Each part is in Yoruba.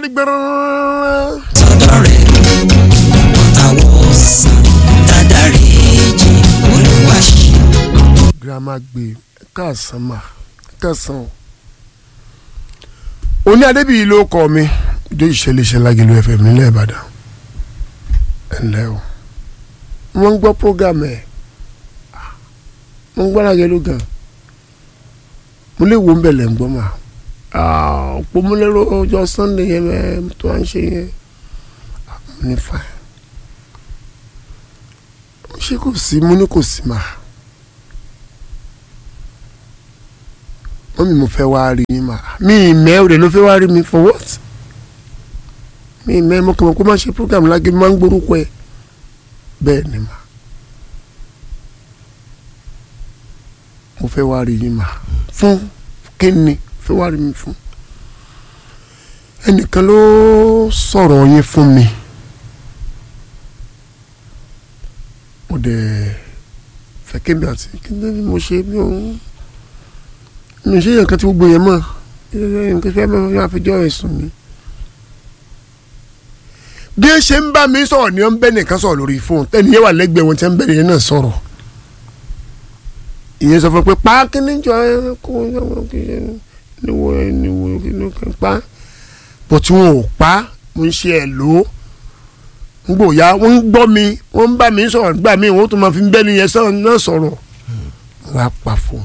gbẹrẹ. sọ́dọ̀ rẹ̀ àwọ̀ sàn dáadáa jì olúwa ṣe. girama gbé káàsán mà káàsán o. oní adébíyí ló kọ mi ìjọ ìṣẹ̀lẹ̀ṣẹ̀ lágẹ̀lú fm nílẹ̀ ìbàdàn ẹ̀ ǹlẹ́ o wọ́n ń gbọ́ program ẹ̀ wọ́n ń gbọ́ lágẹ̀lú gan mo lè wo ń bẹ̀lẹ̀ ń gbọ́ mà òpómúlẹ́rọ ọjọ́ sunday yẹn mẹ́ tó à ń ṣe yẹn mo ní fine ṣé kò sí mo ní kò sí mà wọ́n mi mo fẹ́ wá rí yín mà mí ìmẹ́ òde ló fẹ́ wá rí mi for what mí ìmẹ́ mo kàn mọ́ kó má ṣe program lágé máa ń gbórúkọ ẹ̀ bẹ́ẹ̀ ni mà mo fẹ́ wá rí yín mà fún kíni fẹ́ wá rí mi fún ẹnìkan ló sọ̀rọ̀ yín fún mi mo dẹ̀ fẹ́ kébi àti kí ni mo ṣe bí òun mi ṣe yàn kan tí gbogbo yẹn mọ̀ nǹkan fẹ́ máa fi jọ ẹ̀sùn mi. bí ẹ ṣe ń bá mi sọ̀rọ̀ ni wọ́n ń bẹ́ nìkan sọ̀rọ̀ lórí fóònù tẹ́ni yẹn wà lẹ́gbẹ̀ẹ́ wọn tí wọ́n ń bẹ́ nìyẹn náà sọ̀rọ̀. ìyẹn sọ fún pé pa kíní jọ ẹranko níwò níwò níwò kan pa bó tí wọn ò pa mo ń ṣe ẹ̀ lò ó ngbòòyà wọ́n ń gbọ́ mi wọ́n ń bá mi sọ̀rọ̀ nígbà míì wọ́n tún máa fi ń bẹ́ nìyẹn sọ̀rọ̀ náà sọ̀rọ̀ wọ́n á pa fóònù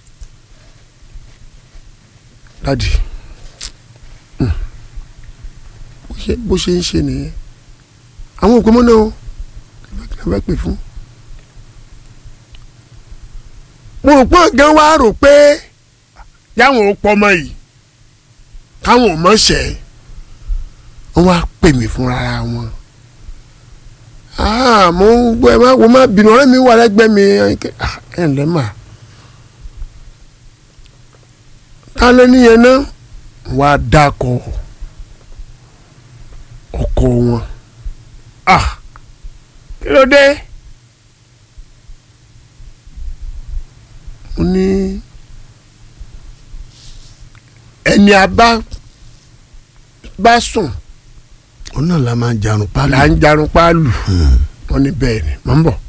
dadi bó ṣe ń ṣe nìyẹn àwọn òkú mọ́nà o kí ló bá pè fún. mo rò pé gan wá rò pé yáwọn ò pọ̀ ọmọ yìí káwọn ò mọ̀ ṣẹ́ wọ́n wá pè mí fúnra wọn. mo ń gbọ́ ẹ má wo má bínú ọ̀rẹ́ mi wà lẹ́gbẹ̀ẹ́ mi ẹ̀ ǹlẹ́ mà. kálẹ̀ níyẹn náà wà á dákọ̀ ọkọ wọn ah kí ló dé mo ní ẹni a bá bá sùn òun náà la máa jarun pálí. là ń jarun páàlù wọn ní bẹ́ẹ̀ ni mọ̀ ń bọ̀.